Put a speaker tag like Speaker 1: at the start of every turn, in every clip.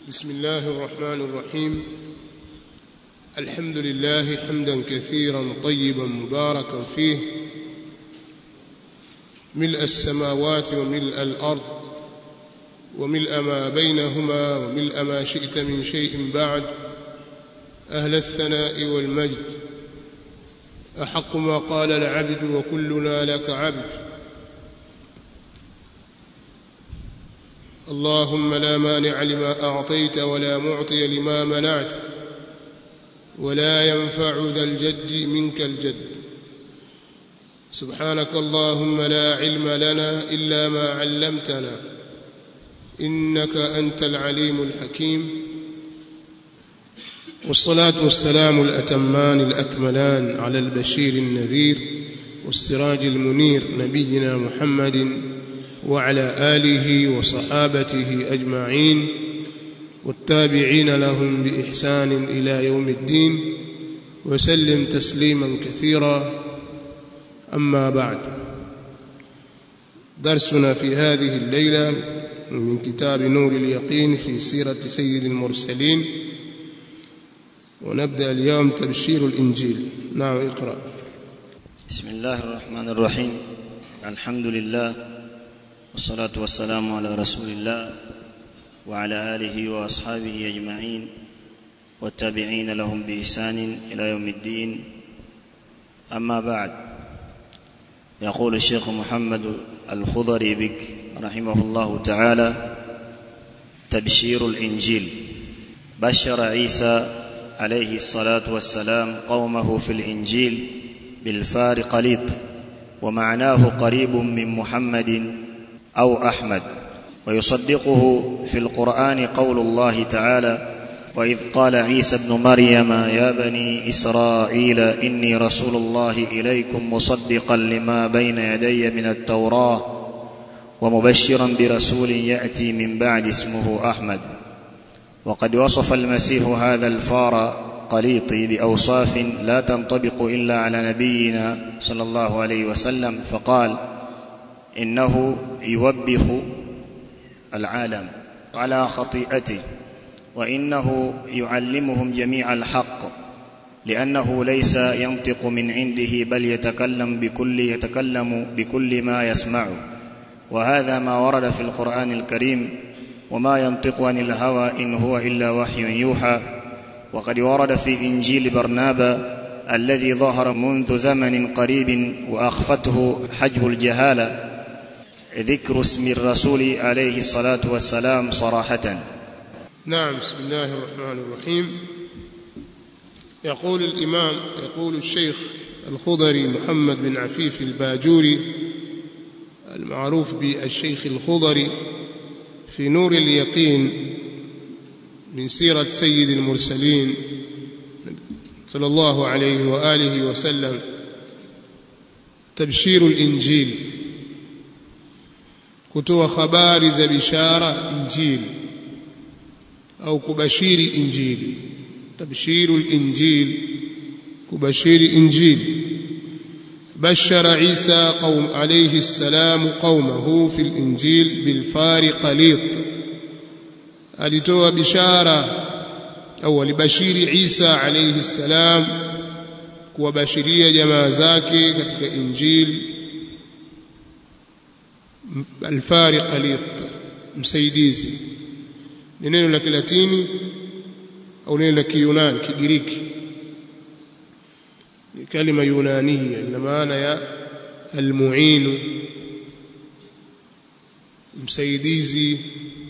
Speaker 1: بسم الله الرحمن الرحيم الحمد لله حمدا كثيرا طيبا مباركا فيه ملء السماوات وملء الارض وملء ما بينهما وملء ما شئت من شيء بعد اهل الثناء والمجد احق ما قال العبد وكلنا لك عبد اللهم لا مانع لما اعطيت ولا معطي لما منعت ولا ينفع ذا الجد منك الجد سبحانك اللهم لا علم لنا الا ما علمتنا انك انت العليم الحكيم والصلاه والسلام الاتمان الاكملان على البشير النذير والسراج المنير نبينا محمد وعلى اله وصحابته اجمعين والتابعين لهم باحسان الى يوم الدين وسلم تسليما كثيرا اما بعد درسنا في هذه الليله من كتاب نور اليقين في سيره سيد المرسلين ونبدا اليوم تبشير الانجيل نعم اقرا
Speaker 2: بسم الله الرحمن الرحيم الحمد لله والصلاة والسلام على رسول الله وعلى آله وأصحابه أجمعين والتابعين لهم بإحسان إلى يوم الدين أما بعد يقول الشيخ محمد الخضري بك رحمه الله تعالى تبشير الإنجيل بشر عيسى عليه الصلاة والسلام قومه في الإنجيل بالفار قليط ومعناه قريب من محمد أو أحمد ويصدقه في القرآن قول الله تعالى وإذ قال عيسى ابن مريم يا بني إسرائيل إني رسول الله إليكم مصدقا لما بين يدي من التوراة ومبشرا برسول يأتي من بعد اسمه أحمد وقد وصف المسيح هذا الفار قليطي بأوصاف لا تنطبق إلا على نبينا صلى الله عليه وسلم فقال انه يوبخ العالم على خطيئته وانه يعلمهم جميع الحق لانه ليس ينطق من عنده بل يتكلم بكل يتكلم بكل ما يسمع وهذا ما ورد في القران الكريم وما ينطق عن الهوى ان هو الا وحي يوحى وقد ورد في انجيل برنابا الذي ظهر منذ زمن قريب واخفته حجب الجهاله ذكر اسم الرسول عليه الصلاة والسلام صراحة
Speaker 1: نعم بسم الله الرحمن الرحيم يقول الإمام يقول الشيخ الخضري محمد بن عفيف الباجوري المعروف بالشيخ الخضري في نور اليقين من سيرة سيد المرسلين صلى الله عليه وآله وسلم تبشير الإنجيل kutoa habari za bishara injili au kubashiri injili tabshiru linjil kubashiri injili بشر عيسى قوم عليه السلام قومه في الإنجيل بالفار قليط alitoa bishara au alibashiri Isa alayhi salam kuwabashiria jamaa zake katika injili alfari qalit msaidizi ni neno la kilatini au neno la kiyunani kigiriki ni kalima yunania ina maana ya almuinu msaidizi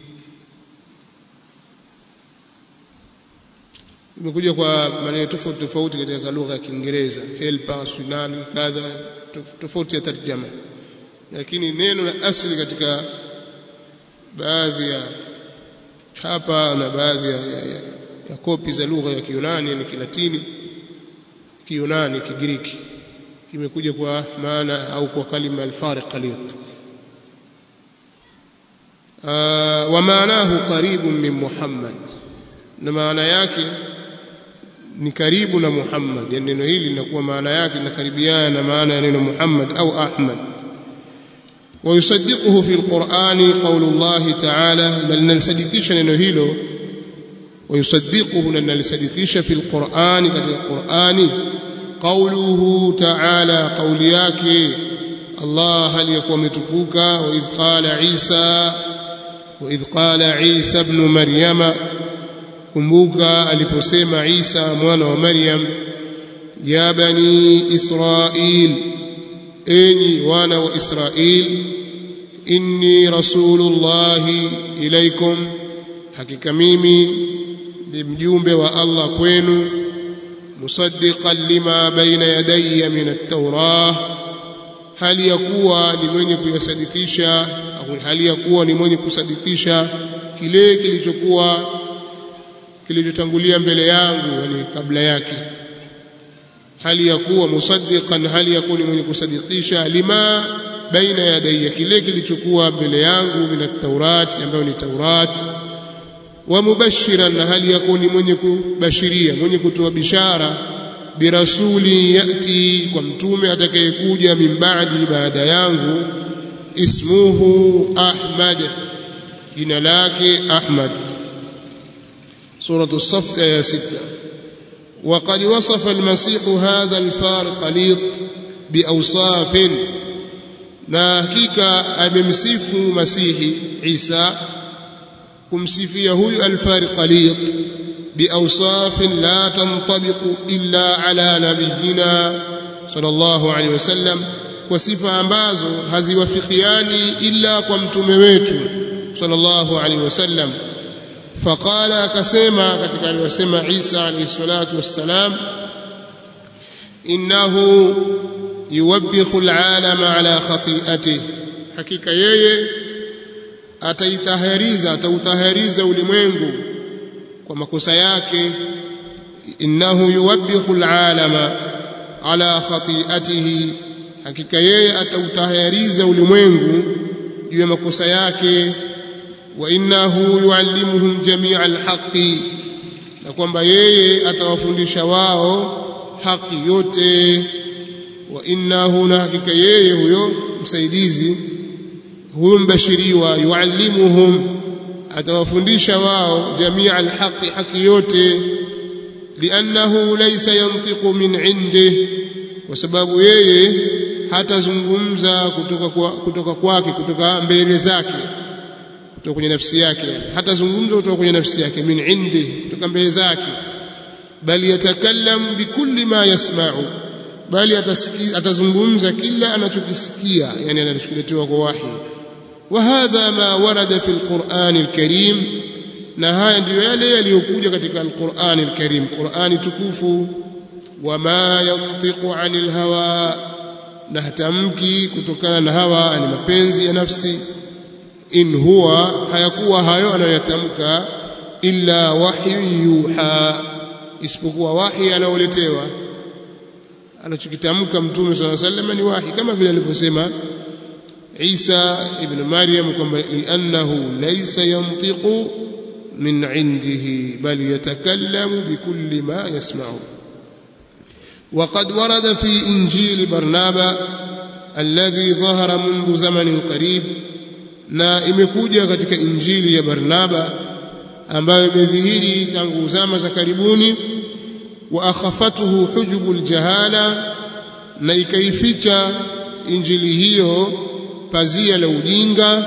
Speaker 1: imekuja kwa maneno tofauti tofauti katika lugha ya Kiingereza helper sunani kadha tofauti ya tarjama lakini neno la asili katika baadhi ya chapa na baadhi ya, ya, ya, ya kopi za lugha ya Kiyunani ni Kilatini Kiyunani Kigiriki kimekuja kwa maana au kwa kalima al-fariq qalit wa maanahu qaribun min Muhammad na maana yake ni karibu na Muhammad yani neno hili linakuwa maana yake inakaribiana na maana ya neno Muhammad au Ahmad ويصدقه في القرآن قول الله تعالى بل نلصدقش neno hilo ويصدقه لأن لصديقيش في القرآن قد القرآن قوله تعالى قول yake Allah aliyekuwa umetukuka وإذ قال عيسى وإذ قال عيسى ابن مريم kumbuka aliposema Isa mwana wa Maryam ya bani Israil enyi wana wa Israil inni rasulullahi ilaikum hakika mimi ni mjumbe wa Allah kwenu musaddiqan lima baina yadayya min at-taurah hali ya kuwa ni mwenye kuyasadikisha au hali ya kuwa ni mwenye kusadikisha kile kilichokuwa kilichotangulia mbele yangu yani kabla yake hali ya kuwa musaddiqan hali ya kuwa ni mwenye kusadikisha lima baina yadayya kile kilichokuwa mbele yangu min at-taurat ambayo ni taurat wa mubashiran na hali ya kuwa ni mwenye kubashiria mwenye kutoa bishara birasuli yati kwa mtume atakayekuja min ba'di baada yangu ismuhu ahmad jina lake ahmad سورة الصف آية ستة وقد وصف المسيح هذا الفارق ليط بأوصاف na hakika amemsifu masihi Isa kumsifia huyu alfariqalit biawsafin la tantabiqu illa ala nabiyina sallallahu alaihi wasallam kwa sifa ambazo haziwafikiani illa kwa mtume wetu sallallahu alaihi wasallam faqala akasema katika aliyosema Isa alayhi salatu wassalam innahu yuwabbihu alalama ala khati'atihi hakika yeye ataitahariza atautahariza ulimwengu kwa makosa yake innahu yuwabbihu alalama ala khati'atihi hakika yeye atautahariza ulimwengu juu ya makosa yake wa innahu yuallimuhum jami'a alhaqi na kwamba yeye atawafundisha wao haki yote wa innahu na hakika yeye huyo msaidizi huyo mbashiriwa yuallimuhum atawafundisha wao jamia alhaqi haki yote liannahu laysa yantiqu min indi kwa sababu yeye hatazungumza kutoka kwa, kutoka kwake kutoka mbele zake kutoka kwenye nafsi yake hatazungumza kutoka kwenye nafsi yake min indi kutoka mbele zake bali yatakallam bikulli ma yasma'u bali atazungumza kila anachokisikia yani anacholetewa kwa wahi wa hadha ma warada fi alquran alkarim na haya ndiyo yale yaliyokuja katika alquran alkarim qurani tukufu wama yantiqu anil hawa na hatamki kutokana na hawa ni mapenzi ya nafsi in huwa hayakuwa hayo anayoyatamka illa wahyu yuha isipokuwa wahi anaoletewa anachokitamka mtume swalla sallam ni wahi kama vile alivyosema Isa ibn Maryam kwamba li'annahu laysa yantiqu min indihi bal yatakallamu bikulli ma yasma'u وقد ورد في إنجيل برنابا الذي ظهر منذ زمن قريب na imekuja katika injili ya Barnaba ambayo imedhihiri tangu zama za karibuni wa akhafatuhu hujubul jahala na ikaificha injili hiyo pazia la ujinga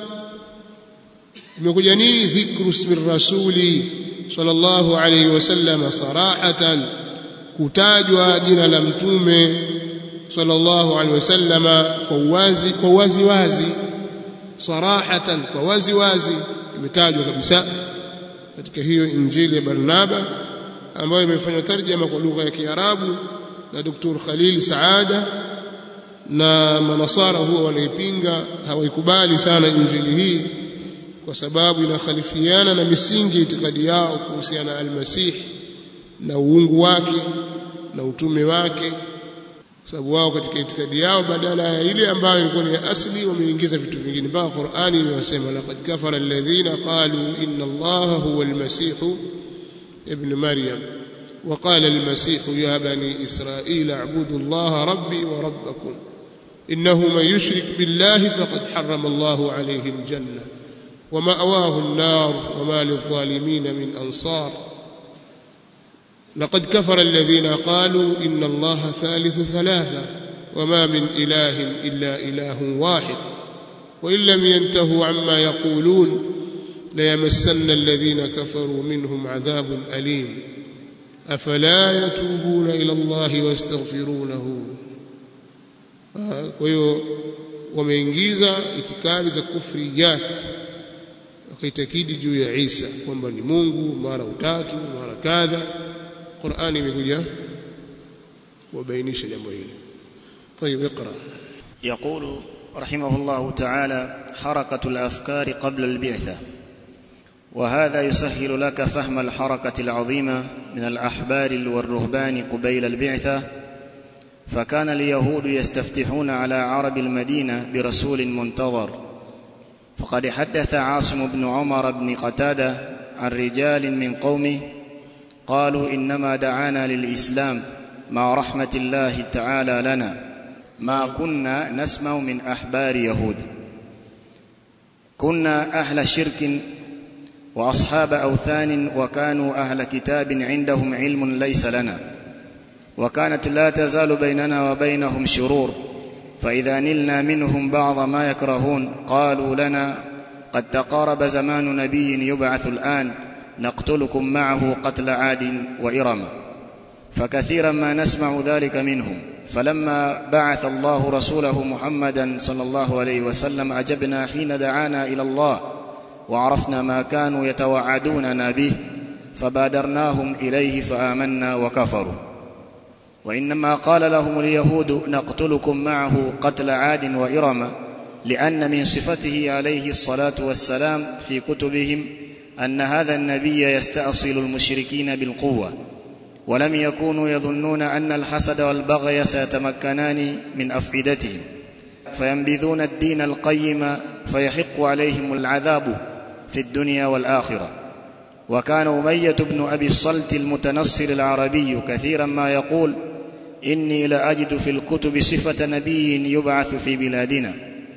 Speaker 1: imekuja nini dhikru ismi rasuli sallallahu alayhi wasallam sarahatan kutajwa jina la mtume sallallahu alayhi wasallam kwa uwazi kwa wazi wazi sarahatan kwa wazi wazi imetajwa kabisa katika hiyo injili ya Barnaba ambayo imefanywa tarjama kwa lugha ya Kiarabu na Dr. Khalil Saada na manasara huwa wanaipinga hawaikubali sana injili hii kwa sababu inakhalifiana na misingi ya itikadi yao kuhusiana na almasih na uungu wake na utume wake sababu wao katika itikadi yao badala ya ile ambayo ilikuwa ni asli wameingiza vitu vingine mpaka Qur'ani imewasema laqad kafara alladhina qalu inna Allaha huwa almasih ibn Maryam وقال المسيح يا بني إسرائيل اعبدوا الله ربي وربكم إنه من يشرك بالله فقد حرم الله عليه الجنة ومأواه النار وما للظالمين من أنصار لقد كفر الذين قالوا إن الله ثالث ثلاثة وما من إله إلا إله واحد وإن لم ينتهوا عما يقولون ليمسن الذين كفروا منهم عذاب أليم أفلا يتوبون إلى الله ويستغفرونه ويو wameingiza itikadi za kufriyat wakaitakidi juu ya Isa kwamba ni Mungu mara utatu mara kadha Qur'ani imekuja kubainisha jambo hili طيب اقرا
Speaker 2: يقول رحمه الله تعالى حركة الأفكار قبل البعثة وهذا يسهل لك فهم الحركة العظيمة من الأحبار والرهبان قبيل البعثة فكان اليهود يستفتحون على عرب المدينة برسول منتظر فقد حدث عاصم بن عمر بن قتادة عن رجال من قومه قالوا إنما دعانا للإسلام مع رحمة الله تعالى لنا ما كنا نسمع من أحبار يهود كنا أهل شرك وأصحاب أوثان وكانوا أهل كتاب عندهم علم ليس لنا وكانت لا تزال بيننا وبينهم شرور فإذا نلنا منهم بعض ما يكرهون قالوا لنا قد تقارب زمان نبي يبعث الآن نقتلكم معه قتل عاد وإرم فكثيرا ما نسمع ذلك منهم فلما بعث الله رسوله محمدا صلى الله عليه وسلم أجبنا حين دعانا إلى الله وعرفنا ما كانوا يتوعدوننا به فبادرناهم إليه فآمنا وكفروا وإنما قال لهم اليهود نقتلكم معه قتل عاد وإرم لأن من صفته عليه الصلاة والسلام في كتبهم أن هذا النبي يستأصل المشركين بالقوة ولم يكونوا يظنون أن الحسد والبغي سيتمكنان من أفئدتهم فينبذون الدين القيم فيحق عليهم العذاب في الدنيا والآخرة وكان أمية بن أبي الصلت المتنصر العربي كثيرا ما يقول إني لأجد في الكتب صفة نبي يبعث في بلادنا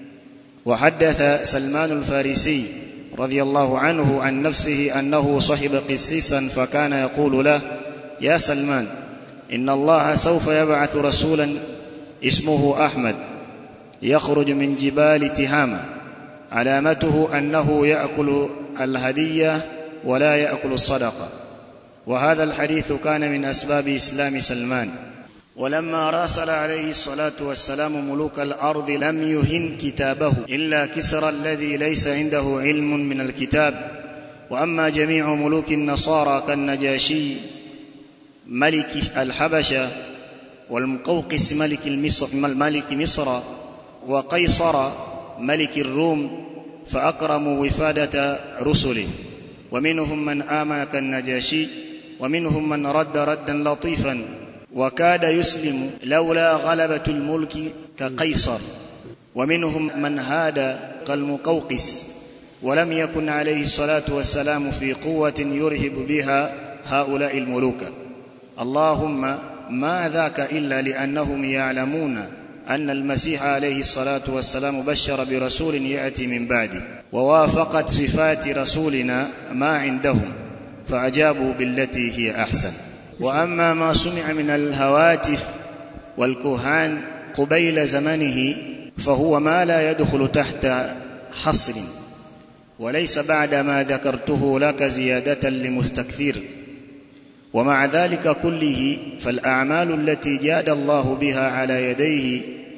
Speaker 2: وحدث سلمان الفارسي رضي الله عنه عن نفسه أنه صحب قسيسا فكان يقول له يا سلمان إن الله سوف يبعث رسولا اسمه أحمد يخرج من جبال تهامة علامته أنه يأكل الهدية ولا يأكل الصدقة وهذا الحديث كان من أسباب إسلام سلمان ولما راسل عليه الصلاة والسلام ملوك الأرض لم يهن كتابه إلا كسرى الذي ليس عنده علم من الكتاب وأما جميع ملوك النصارى كالنجاشي ملك الحبشة والمقوقس ملك مصر, ملك مصر وقيصر ملك الروم فأكرموا وفادة رسله ومنهم من آمن كالنجاشي ومنهم من رد ردا لطيفا وكاد يسلم لولا غلبة الملك كقيصر ومنهم من هاد كالمقوقس ولم يكن عليه الصلاة والسلام في قوة يرهب بها هؤلاء الملوك اللهم ما ذاك إلا لأنهم يعلمون أن المسيح عليه الصلاة والسلام بشر برسول يأتي من بعده ووافقت صفات رسولنا ما عندهم فأجابوا بالتي هي أحسن وأما ما سمع من الهواتف والكهان قبيل زمنه فهو ما لا يدخل تحت حصر وليس بعد ما ذكرته لك زيادة لمستكثر ومع ذلك كله فالأعمال التي جاد الله بها على يديه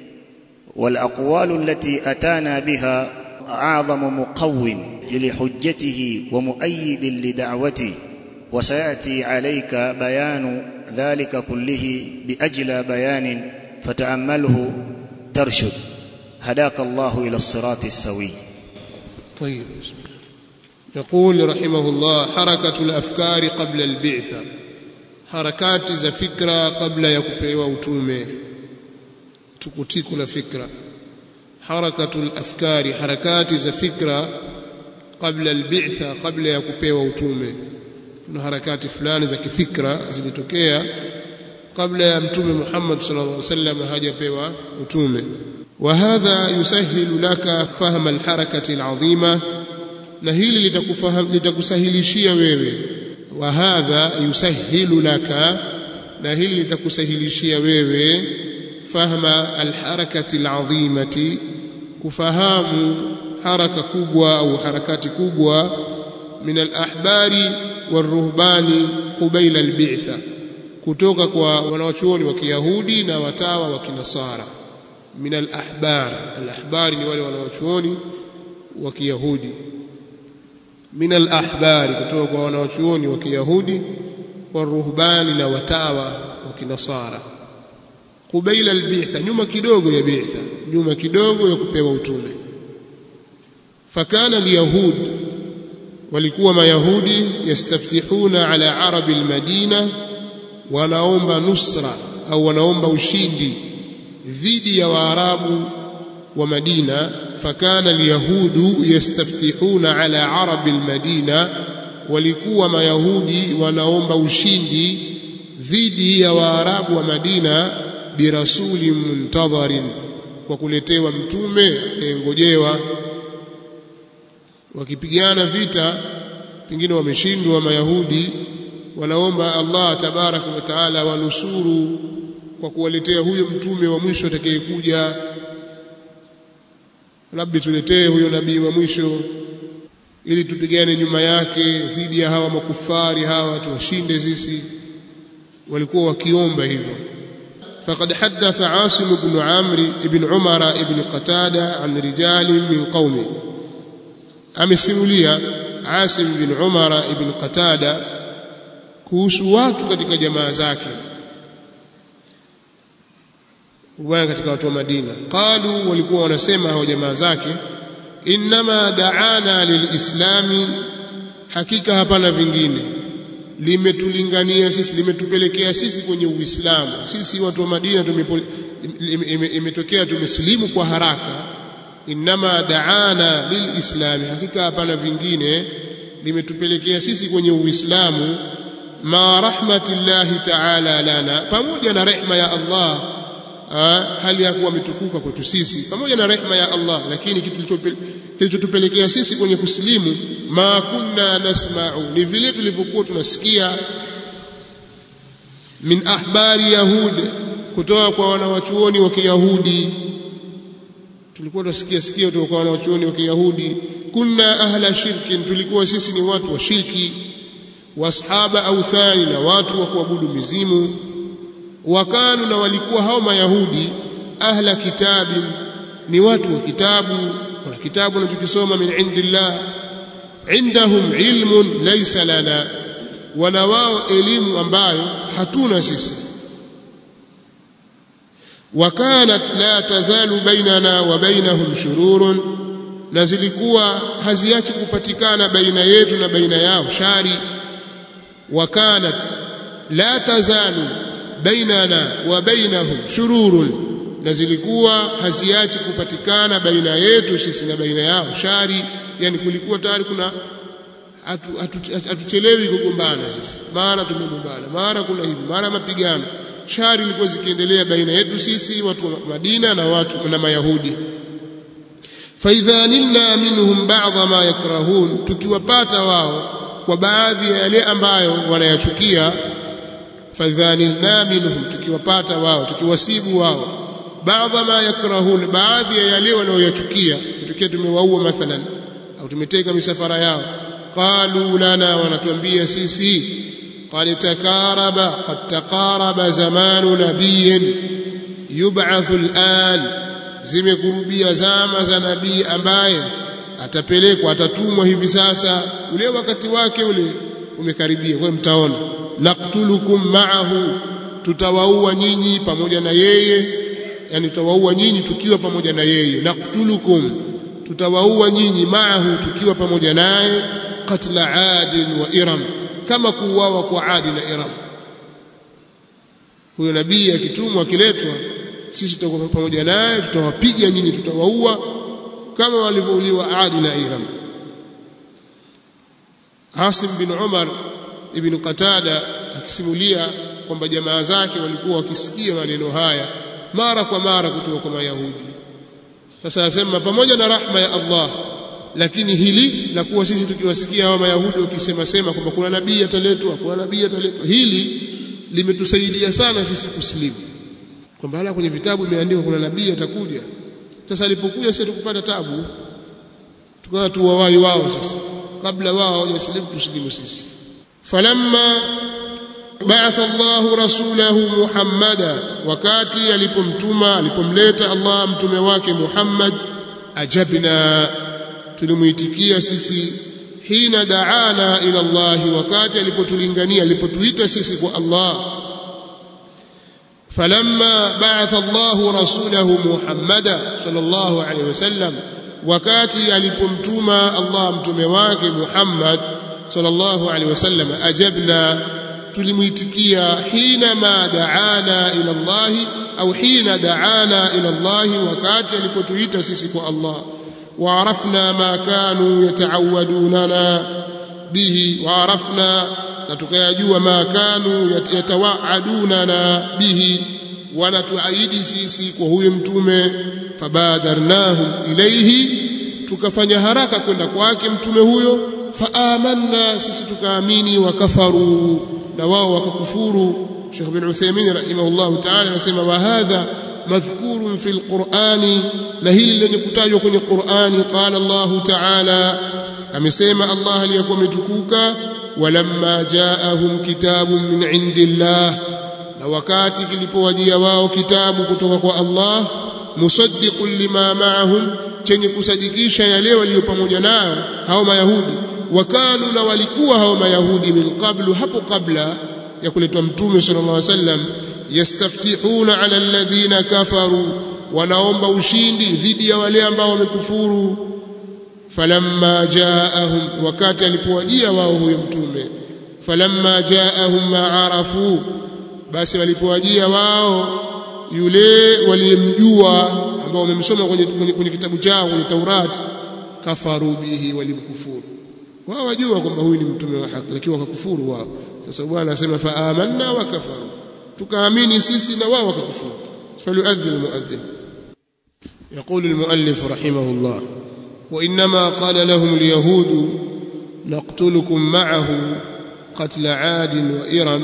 Speaker 2: والأقوال التي أتانا بها أعظم مقو لحجته ومؤيد لدعوته وسيأتي عليك بيان ذلك كله بأجلى بيان فتأمله ترشد هداك الله إلى الصراط السوي
Speaker 1: طيب بسم الله يقول رحمه الله حركة الأفكار قبل البعثة harakati za fikra kabla ya kupewa utume tukutiku la fikra harakatul afkari harakati za fikra kabla albitha kabla ya kupewa utume kuna harakati fulani za kifikra zilitokea kabla ya mtume Muhammad sallallahu alaihi wasallam hajapewa utume وهذا يسهل لك فهم الحركة العظيمة na hili litakufaham litakusahilishia wewe wa hadha yusahilu laka na hili litakusahilishia wewe fahma alharakati alazimati kufahamu haraka kubwa au harakati kubwa min alahbari waruhbani qubaila albitha kutoka kwa wanawachuoni wa Kiyahudi na watawa wa Kinasara min alahbar alahbari ni wale wanawachuoni wa Kiyahudi min alahbari kutoka kwa wanawachuoni wa Kiyahudi waruhbani na watawa wa Kinasara qubaila albitha nyuma kidogo ya bitha nyuma kidogo ya kupewa utume fakana alyahud walikuwa mayahudi yastaftihuna ala arabi almadina wanaomba nusra au wanaomba ushindi dhidi ya waarabu wa Madina fakana alyahudu yastaftihuna ala arabi almadina walikuwa mayahudi wanaomba ushindi dhidi ya waarabu wa Madina birasuli muntadharin kwa kuletewa mtume anayengojewa wakipigana vita pengine wameshindwa mayahudi wanaomba Allah tabaraka wa taala wanusuru kwa kuwaletea huyo mtume wa mwisho atakayekuja labda tuletee huyo nabii wa mwisho ili tupigane nyuma yake dhidi ya hawa makufari hawa tuwashinde sisi walikuwa wakiomba hivyo فقد حدث عاصم بن عمرو بن عمر بن قتادة عن رجال من قومه amesimulia Asim bin Umar ibn Qatada kuhusu watu katika jamaa zake bwana katika watu wa Madina qalu walikuwa wanasema hao jamaa zake inma da'ana lilislami hakika hapana vingine limetulingania sisi limetupelekea sisi kwenye uislamu sisi watu wa Madina imetokea tumesilimu kwa haraka inma da'ana lilislami hakika hapana vingine limetupelekea sisi kwenye uislamu ma rahmatillahi ta'ala lana pamoja na rehma ya Allah hali ya kuwa ametukuka kwetu sisi pamoja na rehma ya Allah lakini kitu kilichotupelekea sisi kwenye kusilimu ma kunna nasma'u ni vile tulivyokuwa tunasikia min ahbari yahud kutoka kwa wanawachuoni wa Kiyahudi tulikuwa tunasikia sikia kutoka kwa wanawachuoni wa Kiyahudi kunna ahla shirkin tulikuwa sisi ni watu wa shirki washaba authani na watu wa kuabudu mizimu wakanu na walikuwa hao mayahudi ahla kitabi ni watu wa kitabu wana kitabu wanachokisoma min indillah indahum ilmun laysa lana wana wao elimu ambayo hatuna sisi wakanat la tazalu bainana wa bainahum shururun na zilikuwa haziachi kupatikana baina yetu na baina yao shari wakanat la tazalu bainana wa bainahum shururun na zilikuwa haziachi kupatikana baina yetu sisi na baina yao shari yani kulikuwa tayari kuna hatuchelewi kugombana sisi mara tumegombana mara kuna hivi mara mapigano shari ilikuwa zikiendelea baina yetu sisi watu wa Madina na watu na Mayahudi faidha nilna minhum ba'dha ma yakrahun tukiwapata wao kwa baadhi ya yale ambayo wanayachukia faidha nilna minhum tukiwapata wao tukiwasibu wao baadha ma yakrahun baadhi ya yale wanayoyachukia tukiwa tumewaua mathalan au tumeteka misafara yao qalu lana wanatuambia sisi قد تقارب قد تقارب زمان نبي يبعث الآن zimekurubia zama za nabii ambaye atapelekwa atatumwa hivi sasa ule wakati wake ule umekaribia kwa mtaona naqtulukum ma'ahu tutawaua nyinyi pamoja na yeye yani tutawaua nyinyi tukiwa pamoja na yeye naqtulukum tutawaua nyinyi ma'ahu tukiwa pamoja naye qatla adin wa iram kama kuuawa kwa Adi na Iram. Huyo nabii akitumwa akiletwa, sisi tutakuwa pamoja naye, tutawapiga nyinyi, tutawaua kama walivyouliwa Adi na Iram. Asim bin Umar ibn Qatada akisimulia kwamba jamaa zake walikuwa wakisikia maneno haya mara kwa mara kutoka kwa Mayahudi. Sasa asema pamoja na rahma ya Allah lakini hili la kuwa sisi tukiwasikia hawa mayahudi wakisema sema kwamba kuna nabii ataletwa kuna nabii ataletwa hili limetusaidia sana sisi kusilimu kwamba hala kwenye vitabu imeandikwa kuna nabii atakuja sasa alipokuja sisi tukupata tabu tukawa tuwawai wao sasa kabla wao hawajasilimu tusilimu sisi falamma ba'atha Allahu rasulahu Muhammada wakati alipomtuma alipomleta Allah mtume wake Muhammad ajabna tulimuitikia sisi hina daana ila Allah wakati alipotulingania alipotuita sisi kwa Allah falamma ba'atha Allahu rasulahu Muhammada sallallahu alaihi wasallam wakati alipomtuma Allah mtume wake Muhammad sallallahu alaihi wasallam ajabna tulimuitikia hina ma daana ila Allah au hina daana ila Allah wakati alipotuita sisi kwa Allah وعرفنا ما كانوا يتعودوننا به وعرفنا نتكيجوا ما كانوا يتوعدوننا به ونتعيد sisi kwa huyo mtume fabadarnahum ilayhi tukafanya haraka kwenda kwake mtume huyo faamanna sisi tukaamini wakafaru na wao wakakufuru Sheikh bin Uthaymeen rahimahullah ta'ala anasema wa hadha madhkurun fil Qur'ani na hili lenye kutajwa kwenye Qur'ani qala Allah ta'ala amesema Allah aliyakuwa ametukuka walamma ja'ahum kitabun min indillah na wakati kilipowajia wao kitabu kutoka kwa Allah musaddiqun lima ma'ahum chenye kusadikisha yale walio pamoja nayo hao mayahudi wakanu na walikuwa hao mayahudi min qablu hapo kabla ya kuletwa mtume sallallahu alaihi wasallam yastaftihuna ala alladhina kafaru wanaomba ushindi dhidi ya wale ambao wamekufuru falamma jaahum wakati alipowajia wao huyo mtume falamma jaahum ma arafu basi walipowajia wao yule waliyemjua ambao wamemsoma kwenye, kwenye, kwenye kitabu chao kwenye Taurati kafaru bihi walimkufuru wao wajua kwamba huyu ni mtume wa haki lakini wakakufuru wao sasa bwana anasema fa amanna wa kafaru tukaamini sisi na wao wakakufuru falyuadhin almuadhin يقول المؤلف رحمه الله وإنما قال لهم اليهود نقتلكم معه قتل عاد وإرم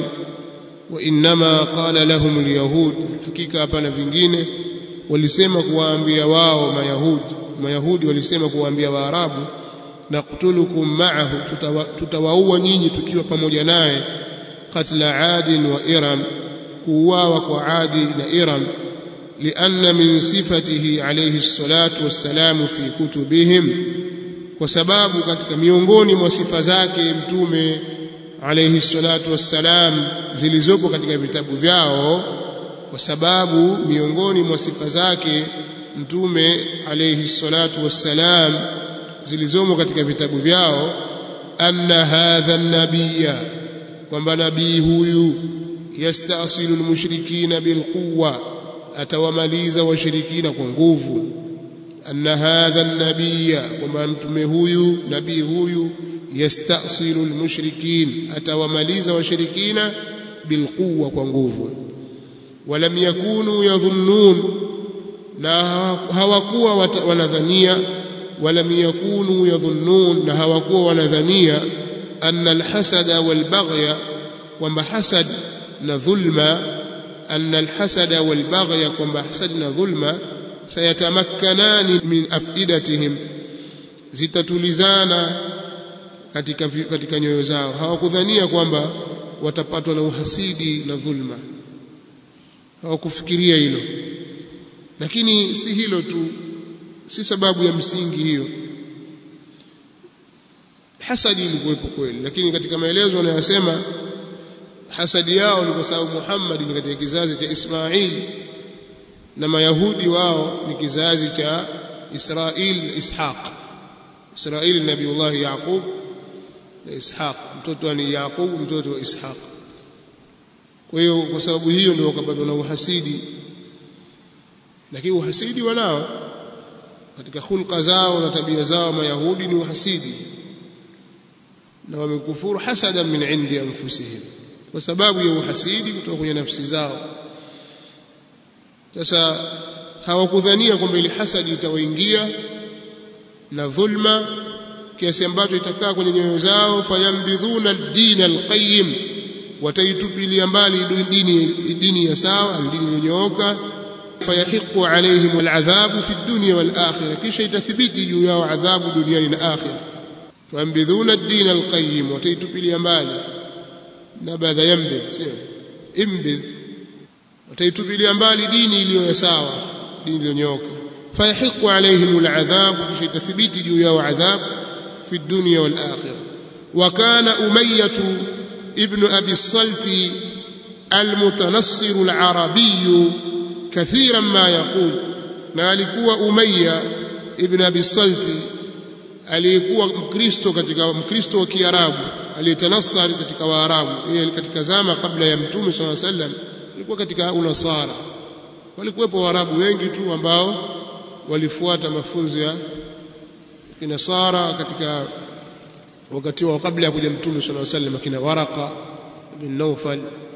Speaker 1: وإنما قال لهم اليهود حقيقة hapana vingine walisema kuwaambia wao mayahudi mayahudi walisema kuwaambia waarabu naqtulukum ma'ahu tutawaua nyinyi tukiwa pamoja naye qatla adin wa iram kuuawa kwa adi na iram لأن من صفته عليه الصلاة والسلام في كتبهم وسباب katika miongoni mwa sifa zake mtume alayhi salatu wassalam zilizopo katika vitabu vyao kwa sababu miongoni mwa sifa zake mtume alayhi salatu wassalam zilizomo katika vitabu vyao anna hadha nabiyya kwamba nabii huyu yastasilu almushrikina bilquwa atawamaliza washirikina kwa nguvu anna hadha nabiyya kwamba mtume huyu nabii huyu yastasilu almushrikin atawamaliza washirikina bilquwa kwa nguvu walam yakunu yadhunnun na hawakuwa wanadhania walam yakunu yadhunnun na hawakuwa wanadhania anna alhasada walbaghya kwamba hasad na dhulma أن الحسد والبغي كما حسدنا ظلما سيتمكنان من أفئدتهم zitatulizana katika katika nyoyo zao hawakudhania kwamba watapatwa na uhasidi na dhulma hawakufikiria hilo lakini si hilo tu si sababu ya msingi hiyo hasadi ilikuwepo kweli lakini katika maelezo anayosema hasadi yao ni kwa sababu Muhammad ni katika kizazi cha Ismail na Mayahudi wao ni kizazi cha Israil na Ishaq Israil ni Nabiullah Yaqub na Ishaq mtoto ni Yaqub mtoto wa Ishaq kwa hiyo kwa sababu hiyo ndio wakapatwa na uhasidi lakini uhasidi wanao katika hulka zao na tabia zao Mayahudi ni uhasidi na wamekufuru hasadan min indi anfusihim kwa sababu ya uhasidi kutoka kwenye nafsi zao sasa hawakudhania kwamba ile hasadi itawaingia na dhulma kiasi ambacho itakaa kwenye nyoyo zao fayambidhuna ad-din al-qayyim wataitupilia mbali dini dini ya sawa dini iliyonyooka fayahiqu alaihim al-adhabu fi ad-dunya wal-akhirah kisha itathibiti juu yao adhabu duniani na akhirah fayambidhuna ad-din al-qayyim wataitupilia mbali na baadha yambidh sio imbidh wataitupilia mbali dini iliyo sawa dini iliyonyooka fayahiqu alaihim al-adhabu kisha itathibiti juu yao adhabu في الدنيا والآخرة وكان أمية ابن أبي الصلت المتنصر العربي كثيرا ما يقول نالكوا أمية ابن أبي الصلت aliyekuwa mkristo katika mkristo wa kiarabu aliyetanasari katika waarabu yeye katika zama kabla ya mtume swalla sallam alikuwa katika unasara walikuwepo waarabu wengi tu ambao walifuata mafunzo ya kinasara katika wakati wa kabla ya kuja mtume sallallahu alaihi wasallam kina waraqa bin nawfal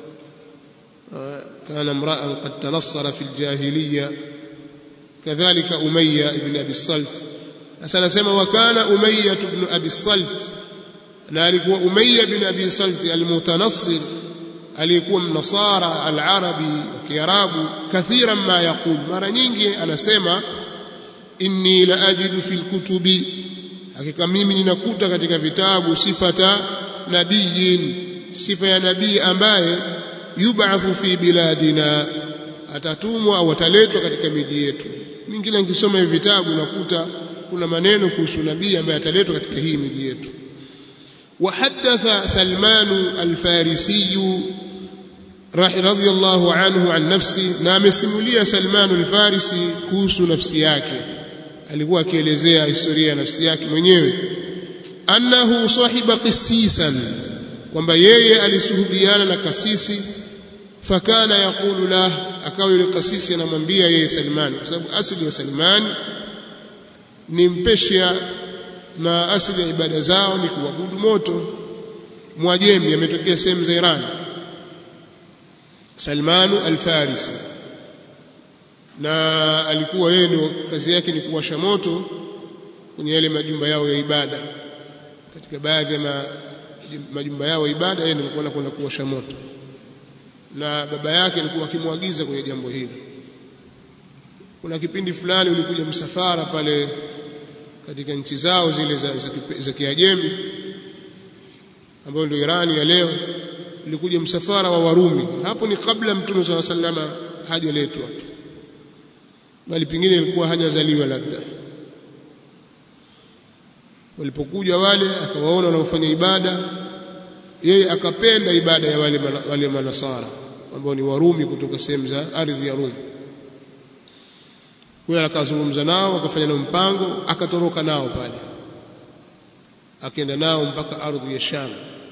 Speaker 1: كان امرا قد تنصر في الجاهليه كذلك اميه بن ابي الصلت sasa nasema wakana umayya ibn abi salt na alikuwa umayya ibn abi salt almutanassir alikuwa mnasara alarabi wa kiarabu kathiran ma yaqul mara nyingi anasema inni la ajidu fil kutubi hakika mimi ninakuta katika vitabu sifata nabiyin sifa ya nabii ambaye yub'athu fi biladina atatumwa au ataletwa katika miji yetu mimi kila nikisoma hivi vitabu nakuta kuna maneno kuhusu nabii ambaye ataletwa katika hii miji yetu وحدث سلمان الفارسي رضي الله عنه عن نفسه na amesimulia Salman al-Farisi kuhusu nafsi yake alikuwa akielezea historia ya nafsi yake mwenyewe annahu sahiba qisisan kwamba yeye alisuhubiana na kasisi fakana yaqulu lah akawa yule kasisi anamwambia yeye Salman kwa sababu asili ya Salman ni mpeshia na asili ya ibada zao ni kuabudu moto mwajemi ametokea sehemu za Iran Salmanu al-Farisi na alikuwa yeye ndio kazi yake ni kuwasha moto kwenye yale majumba yao ya ibada katika baadhi ya ma, majumba yao ya ibada yeye ndio alikuwa kwenda kuwasha moto na baba yake alikuwa akimwagiza kwenye jambo hili kuna kipindi fulani ulikuja msafara pale katika nchi zao zile za, za, za Kiajemi ambayo ndio Irani ya leo ulikuja msafara wa Warumi hapo ni kabla mtume swalla sallama hajaletwa bali pengine ilikuwa hajazaliwa labda walipokuja wale akawaona wanaofanya ibada yeye akapenda ibada ya wale wale manasara ambao ni Warumi kutoka sehemu za ardhi ya Rumi kwa akazungumza nao akafanya nao mpango akatoroka nao pale akaenda nao mpaka ardhi ya Sham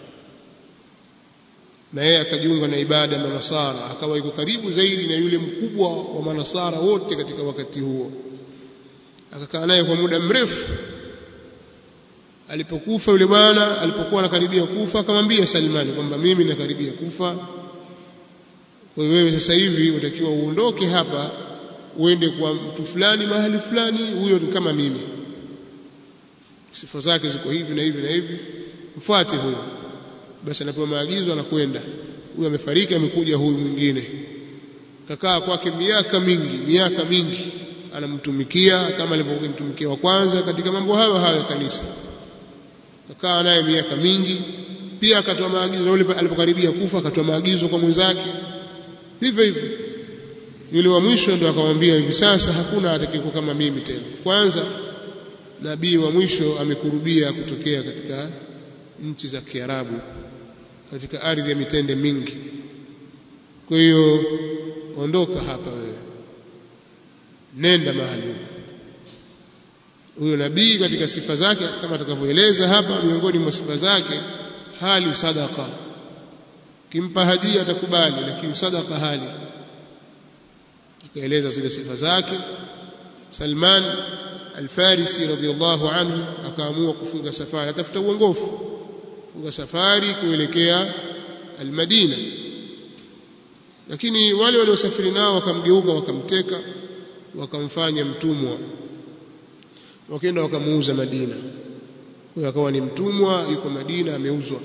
Speaker 1: na yeye akajiunga na ibada ya manasara akawa yuko karibu zaidi na yule mkubwa wa manasara wote katika wakati huo akakaa naye kwa muda mrefu alipokufa yule bwana alipokuwa anakaribia kufa akamwambia Salmani kwamba mimi nakaribia kufa kwa hiyo wewe sasa hivi utakiwa uondoke hapa uende kwa mtu fulani mahali fulani huyo ni kama mimi sifa zake ziko hivi na hivi na hivi mfuate huyo basi anapewa maagizo anakwenda huyo amefariki amekuja huyu mwingine kakaa kwake miaka mingi miaka mingi anamtumikia kama alivyokuwa mtumikia wa kwanza katika mambo hayo hayo ya kanisa kakaa naye miaka mingi pia akatoa maagizo na yule alipokaribia kufa akatoa maagizo kwa mwenzake hivyo hivyo yule wa mwisho ndo akamwambia hivi sasa hakuna atakayekuwa kama mimi tena kwanza nabii wa mwisho amekurubia kutokea katika nchi za Kiarabu katika ardhi ya mitende mingi kwa hiyo ondoka hapa wewe nenda mahali huko huyo nabii katika sifa zake kama atakavyoeleza hapa miongoni mwa sifa zake hali sadaka kimpa hadia atakubali lakini sadaka hali akaeleza zile sifa zake Salman Al-Farisi radhiyallahu anhu akaamua kufunga safari atafuta uongofu funga safari kuelekea Al-Madina lakini wale waliosafiri nao wakamgeuka wakamteka wakamfanya mtumwa wakaenda wakamuuza Madina kwa hiyo akawa ni mtumwa yuko Madina ameuzwa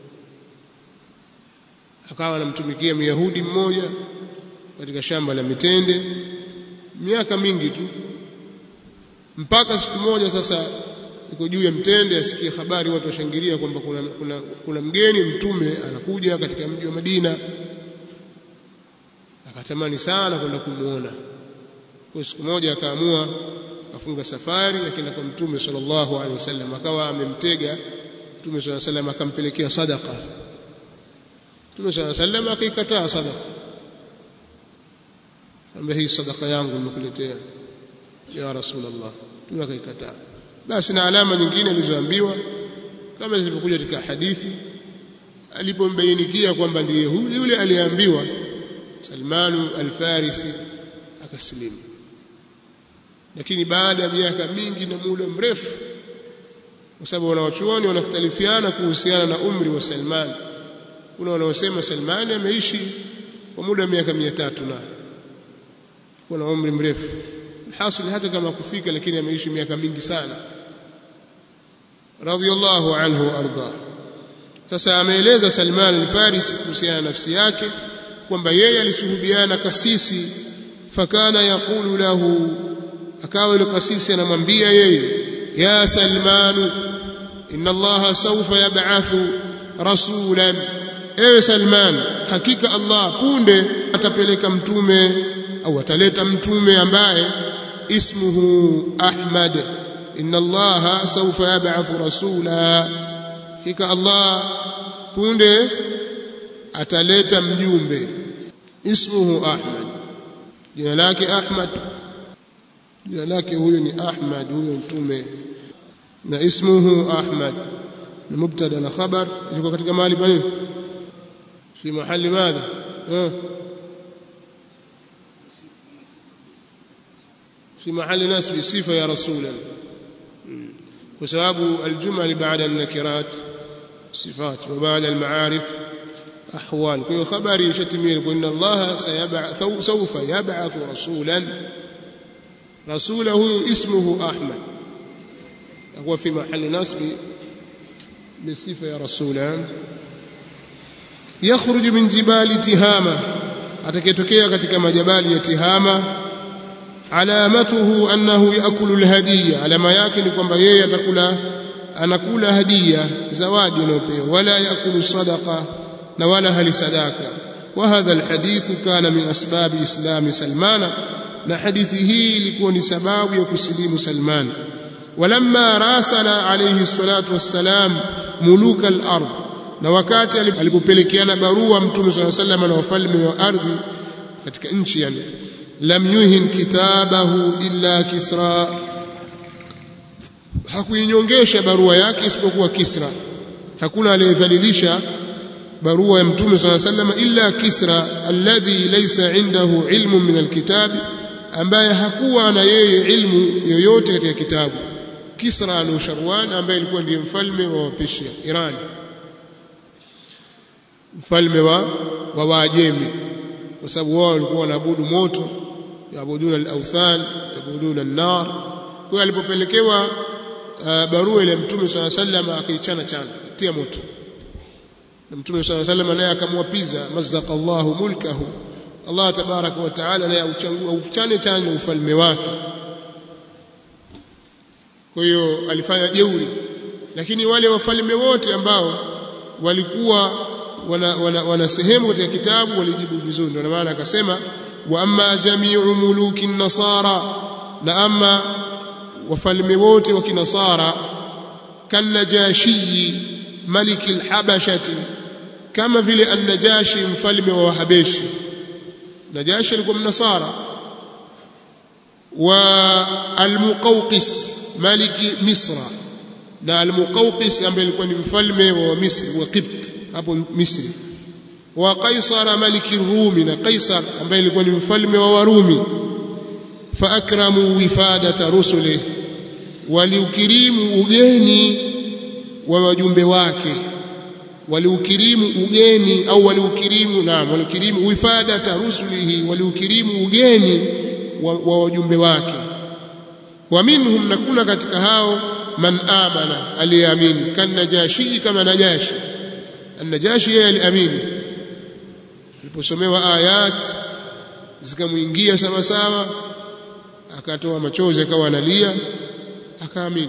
Speaker 1: akawa anamtumikia Myahudi mmoja katika shamba la mitende miaka mingi tu mpaka siku moja sasa yuko juu ya mtende asikie habari watu washangilia kwamba kuna, kuna, kuna mgeni mtume anakuja katika mji wa Madina akatamani sana kwenda kumuona kwa siku moja akaamua afunga safari akaenda kwa mtume sallallahu alaihi wasallam akawa amemtega mtume sallallahu alaihi wasallam akampelekea sadaqa mtume sallallahu alaihi wasallam akaikataa sadaqa kwamba hii sadaqa yangu nimekuletea ya rasulullah mtume akaikataa basi na alama nyingine alizoambiwa kama zilivyokuja katika hadithi alipombainikia kwamba ndiye yule aliyeambiwa Salmanu al-Farisi akasilimu lakini baada ya miaka mingi na muda mrefu kwa sababu wanawachuoni wanakhtalifiana kuhusiana na umri wa Salman kuna wanaosema Salman ameishi kwa muda wa miaka 300 na kuna umri mrefu hasil hata kama kufika lakini ameishi miaka mingi sana radhiyallahu anhu arda sasa ameeleza Salman al-Farisi kuhusiana na nafsi yake kwamba yeye alisuhubiana kasisi fakana yaqulu lahu akawa yule kasisi anamwambia yeye ya Salman inna Allah sawfa yab'athu rasulan ewe Salman hakika Allah punde atapeleka mtume au ataleta mtume ambaye ismuhu Ahmad inna Allah sawfa yab'athu rasula hakika Allah punde ataleta mjumbe ismuhu Ahmad jina lake Ahmad jina lake huyo ni Ahmad huyo mtume na ismuhu Ahmad ni mubtada na khabar liko katika mahali pa nini fi mahali madha في محل نسب صفة يا رسولا وسبب الجمل بعد النكرات صفات وبعد المعارف أحوال كل خبر يشتمل إن الله سيبعث سوف يبعث رسولا رسوله اسمه أحمد هو في محل نصب بالصفة يا رسولا يخرج من جبال تهامة atakayetokea katika majabali ya Tihama alamatuhu annahu yakulu alhadiya alama yake ni kwamba yeye atakula anakula hadiya zawadi anayopewa wala yakulu sadaqa na wala hali sadaka wa hadha alhadith kana min asbab islam salmana na hadithi hii ilikuwa ni sababu ya kusilimu Salman walamma rasala alayhi salatu wassalam muluka al-ard na wakati alipopelekeana barua mtume صلى الله عليه وسلم na wafalme wa ardhi katika nchi yani lam yuhin kitabahu illa kisra hakuinyongesha barua yake isipokuwa kisra hakuna aliyedhalilisha barua ya mtume صلى الله عليه وسلم illa kisra alladhi laysa indahu ilmun min alkitab ambaye hakuwa na yeye ilmu yoyote katika kitabu kisra al-sharwan ambaye alikuwa ndiye mfalme wa Persia Iran mfalme wa wa Waajemi kwa sababu wao walikuwa wanaabudu moto yaabuduna al-awthan yaabuduna an-nar kwa alipopelekewa uh, barua ile mtume swalla sallam akaichana chana tia moto na mtume swalla sallam naye akamwapiza mazzaqa Allahu mulkahu Allah tabaraka wa taala naye auchane chane na ufalme wake kwa hiyo alifanya jeuri lakini wale wafalme wote ambao walikuwa wana, wana, wana sehemu katika kitabu walijibu vizuri ndio maana akasema wa amma jami'u muluki nasara na ama wafalme wote wa kinasara kanajashi maliki alhabashati kama vile an-najashi mfalme wa wahabeshi najashi alikuwa mnasara wa al-muqawqis maliki misra na al-muqawqis ambaye alikuwa ni mfalme wa Misri wa Qibt hapo Misri wa Qaisar maliki Rumi na Qaisar ambaye alikuwa ni mfalme wa Warumi fa akramu wifadata rusuli waliukirimu ugeni wa wajumbe wake waliukirimu ugeni au waliukirimu naam waliukirimu wifadata rusulihi waliukirimu ugeni wa, wa wajumbe wake wa minhum nakuna katika hao man amana aliamini kan najashi kama najashi an-najashi yeye aliamini aliposomewa ayat zikamuingia sawa sawa akatoa machozi akawa analia akaamini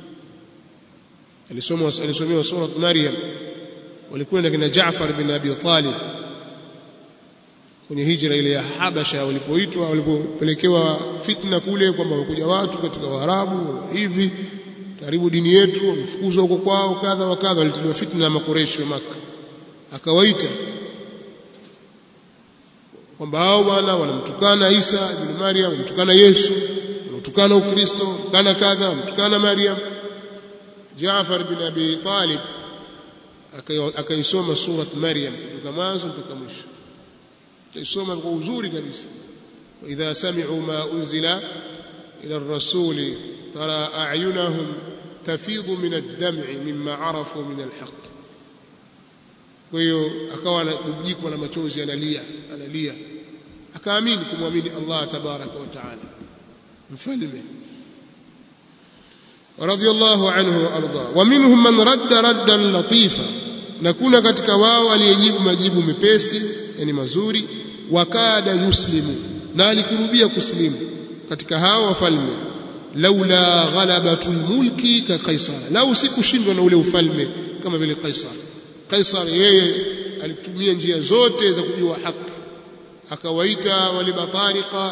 Speaker 1: alisoma alisomewa sura Maryam walikwenda kina Jaafar bin Abi Talib kwenye hijra ile ya Habasha walipoitwa walipopelekewa fitna kule kwamba wamekuja watu katika Waarabu hivi karibu dini yetu wamefukuzwa huko kwao kadha wa kadha walitiliwa fitna na makureshi wa Makka akawaita kwamba hao bwana wanamtukana Isa ibn Maryam wanamtukana Yesu wanamtukana Ukristo wanamtukana kadha wanamtukana Maryam Jaafar bin Abi Talib akaisoma surat Maryam kutoka mwanzo mpaka mwisho akaisoma kwa uzuri kabisa idha sami'u ma unzila ila ar-rasuli tara a'yunahum tafidhu min ad-dam'i mimma arafu min al-haqq kwa hiyo akawa anajikwa na machozi analia analia akaamini kumwamini Allah tabaraka wa taala mfalme رضي الله عنه وارضاه ومنهم من رد ردا لطيفا na kuna katika wao aliyejibu majibu mepesi yani mazuri wakada yuslimu na alikurubia kuslimu katika hao wafalme laula ghalabatul mulki ka qaisar lau sikushindwa na ule ufalme kama vile qaisar qaisar yeye alitumia njia zote za kujua haki akawaita wale batariqa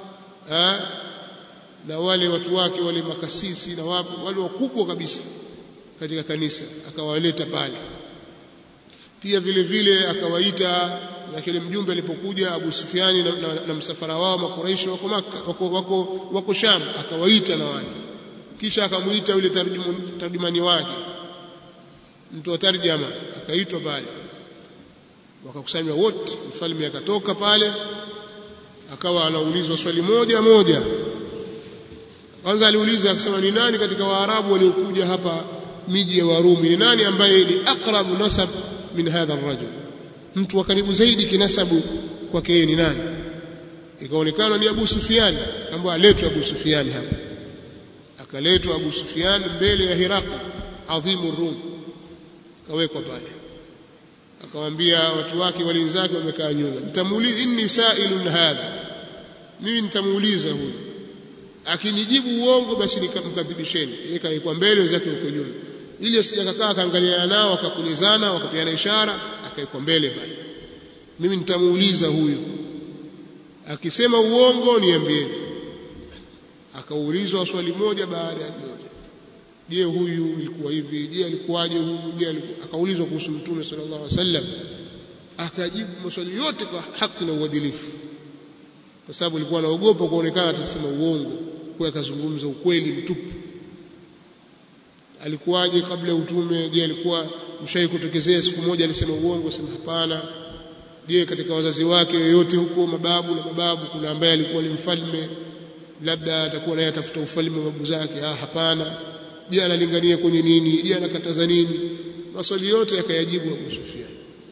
Speaker 1: na wale watu wake wale makasisi na wapo wale wakubwa kabisa katika kanisa akawaleta pale pia vile vile akawaita na kile mjumbe alipokuja Abu Sufyani na, na, na msafara wao makuraishi wako maka wako, wako, wako Sham akawaita na wale kisha akamuita yule tarjumani wake mtu wa tarjama akaitwa pale wakakusanywa wote mfalme akatoka pale akawa anaulizwa swali moja moja kwanza aliuliza akasema ni nani katika waarabu waliokuja hapa miji ya warumi ni nani ambaye ni aqrabu nasab min hadha arrajul mtu wa karibu zaidi kinasabu kwake yeye ni nani ikaonekana ni Abu Sufyan ambaye aletwa Abu Sufyan hapa akaletwa Abu Sufyan mbele ya Hirakl adhimu Rum kawekwa pale akamwambia watu wake walinzake wamekaa nyuma nitamuuliza inni sa'ilun hadha mimi nitamuuliza huyu akinijibu uongo basi nikamkadhibisheni yeye kaekwa mbele wenzake huko nyuma ili asijakakaa akaangaliana nao akakulizana wakapeana ishara akaekwa mbele pale mimi nitamuuliza huyu akisema uongo niambieni akaulizwa swali moja baada ya moja je huyu ilikuwa hivi je alikuwaje huyu je akaulizwa kuhusu mtume sallallahu alaihi wasallam akajibu maswali yote kwa haki na uadilifu kwa sababu alikuwa anaogopa kuonekana atasema uongo kwa akazungumza ukweli mtupu alikuwaje kabla ya utume je alikuwa mshai kutokezea siku moja alisema uongo sema hapana je katika wazazi wake yoyote huko mababu na mababu kuna ambaye alikuwa ni mfalme labda atakuwa naye atafuta ufalme wa babu zake ah hapana je analingania kwenye nini je anakataza nini maswali yote yakayajibu Abu Sufyan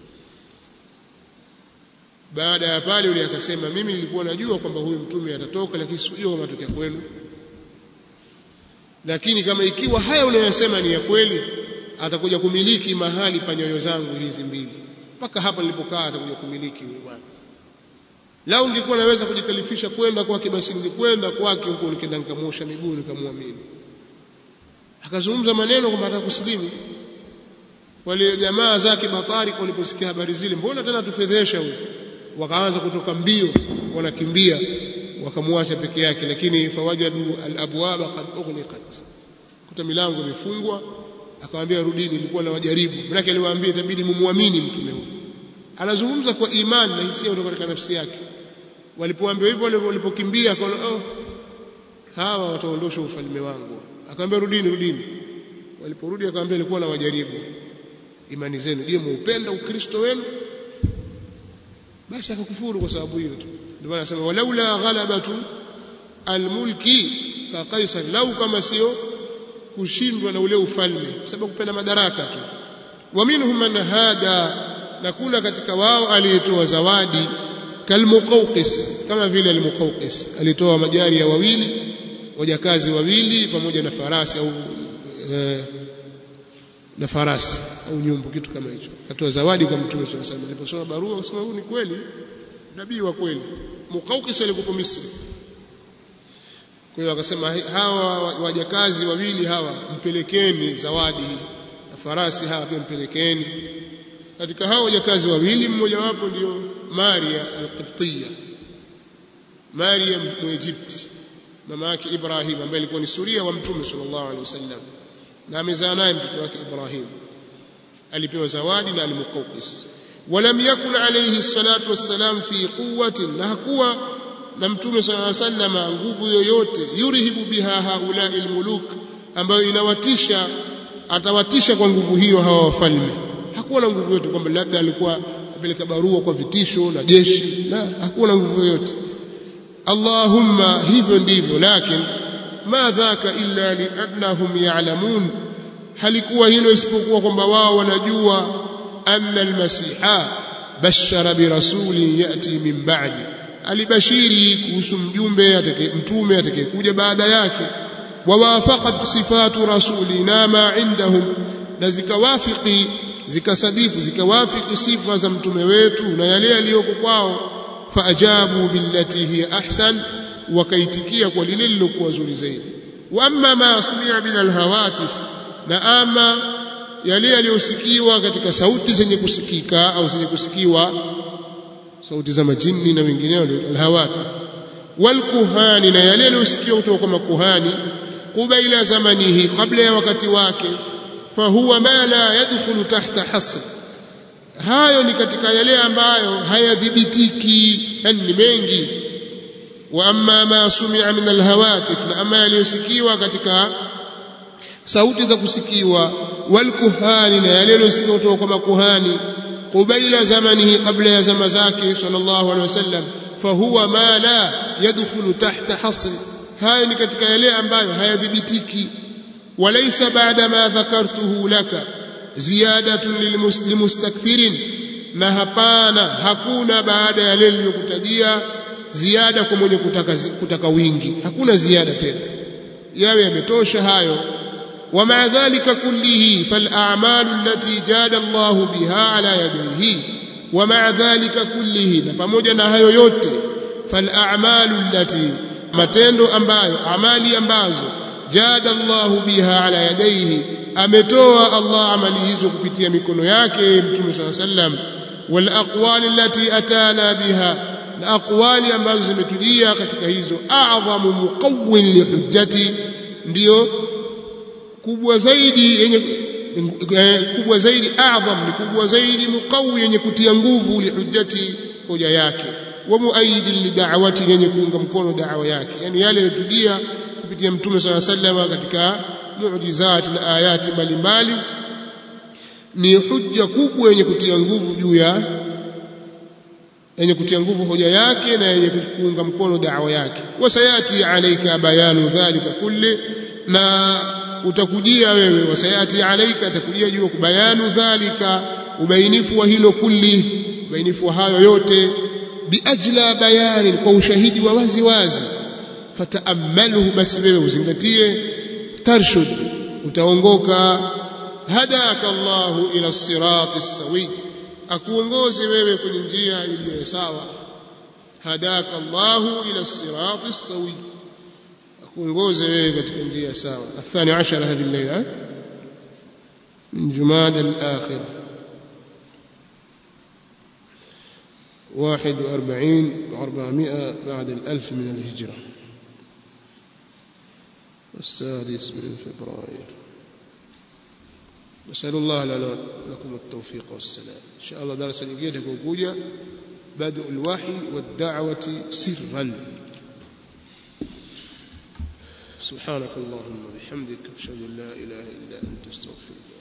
Speaker 1: baada ya pale yule akasema mimi nilikuwa najua kwamba huyu mtume atatoka lakini sijui kama atokea kwenu lakini kama ikiwa haya unayosema ni ya kweli atakuja kumiliki mahali pa nyoyo zangu hizi mbili mpaka hapa nilipokaa atakuja kumiliki huyu bwana lau ungekuwa naweza kujikalifisha kwenda kwake basi ningekwenda kwake huko nikaenda nikamwosha miguu nikamwamini akazungumza maneno kwamba atakusilimu wale jamaa zake batari waliposikia habari zile mbona tena tufedhesha huyu wakaanza kutoka mbio wanakimbia wakamwacha peke yake lakini fawajadu alabwaba qad ughliqat kuta milango imefungwa akamwambia rudini nilikuwa nawajaribu maana aliwaambia itabidi mumwamini mtume huyu anazungumza kwa imani na hisia kutoka katika nafsi yake walipoambiwa hivyo walipokimbia akaona oh hawa wataondosha ufalme wangu akamwambia rudini rudini waliporudi akamwambia nilikuwa nawajaribu imani zenu je muupenda ukristo wenu basi akakufuru kwa sababu hiyo tu ndio maana anasema walaula ghalabatu almulki ka qaisar lau kama sio kushindwa na ule ufalme sababu kupenda madaraka tu wa minhum man hada na kuna katika wao aliyetoa zawadi kalmuqawqis kama vile almuqawqis alitoa majari ya wawili wajakazi wawili pamoja na farasi au e, na farasi au nyumbu kitu kama hicho akatoa zawadi kwa mtume swalla salam aliposoma barua akasema huyu ni kweli nabii wa kweli Muqawqis alikuwa Misri kwa hiyo akasema hawa wajakazi wawili hawa mpelekeni zawadi na farasi hawa pia mpelekeni katika hao wajakazi wawili mmoja wapo ndio Maria al-Qibtiyya Maria Mwegypti mama yake Ibrahim ambaye alikuwa ni suria wa mtume sallallahu alaihi wasallam na amezaa naye mtoto wake Ibrahim alipewa zawadi na al-Muqawqis ولم يكن عليه الصلاة والسلام في قوة na hakuwa na mtume صلى الله عليه وسلم nguvu yoyote yurihibu biha haula almuluk ambayo inawatisha atawatisha kwa nguvu hiyo hawa wafalme hakuwa na nguvu yoyote kwamba labda alikuwa apeleka barua kwa vitisho na jeshi la hakuwa na nguvu yoyote Allahumma hivyo ndivyo lakini ma dhaka illa liannahum ya'lamun halikuwa hilo isipokuwa kwamba wao wanajua anna almasiha bashara birasulin yati min ba'di alibashiri kuhusu mjumbe atakaye mtume atakayekuja baada yake wawafaqat sifatu rasulina ma indahum na zikawafiki zikasadifu zikawafiki sifa za mtume wetu na yale yaliyoko kwao faajabu billati hiya ahsan wakaitikia kwa lile lilokuwa zuri zaidi wa amma ma sumia min alhawatif na ama yale yaliyosikiwa katika sauti zenye kusikika au zenye kusikiwa sauti za majini na wengineo alhawatif walkuhani na yale yaliyosikiwa kutoka kwa makuhani kubaila zamanihi kabla ya wakati wake fahuwa ma la yadkhulu tahta hasr hayo ni katika yale ambayo hayadhibitiki yani ni mengi wa amma ma sumia min alhawatif na ama yaliyosikiwa katika sauti za kusikiwa walkuhani na yale yaliyosikiwa kutoka kwa makuhani qubaila zamanihi kabla ya zama zake sallallahu alaihi wasallam fahuwa ma la yadkhulu tahta hasr hayo ni katika yale ambayo hayadhibitiki walaysa ba'da ma dhakartuhu laka ziyadatun limustakthirin na hapana hakuna baada ya yale niliyokutajia ziada kwa mwenye kutaka, kutaka wingi hakuna ziada tena yawe yametosha hayo ومع ذلك كله فالأعمال التي جاد الله بها على يديه ومع ذلك كله pamoja na hayo yote فالأعمال التي matendo ambayo amali ambazo jada Allahu biha ala yadayhi ametoa Allah amali hizo kupitia mikono yake Mtume صلى الله عليه وسلم wal aqwali allati atana biha na aqwali ambazo zimetujia katika hizo a'dhamu muqawwin lihujjati ndio kubwa zaidi yenye kubwa zaidi a'dham ni kubwa zaidi muqawi yenye kutia nguvu lihujjati hoja yake wa muaidin lida'wati yenye kuunga mkono da'wa yake yani yale yaliyotujia kupitia mtume swalla sallam katika muujizati na ayati mbalimbali ni hujja kubwa yenye kutia nguvu juu ya yenye kutia nguvu hoja yake na yenye kuunga mkono da'wa yake wasayati alayka bayanu dhalika kulli na utakujia wewe wasayati alaika atakujia juu kubayanu dhalika ubainifu wa hilo kulli ubainifu wa hayo yote biajla bayani kwa ushahidi wa wazi wazi fataamalhu basi wewe uzingatie tarshud utaongoka hadaka Allahu ila sirati sawi akuongoze wewe kwenye njia iliyo sawa hadaka Allahu ila sirati sawi kuongoze wewe katika njia sawa athani ashara hadhi al-layla min jumada al-akhir 41 400 بعد الألف من الهجرة السادس من فبراير نسأل الله لنا لكم التوفيق والسلام إن شاء الله درس الجيد كوكوجا بدء الوحي والدعوة سرا سبحانك اللهم وبحمدك اشهد ان لا اله الا انت استغفرك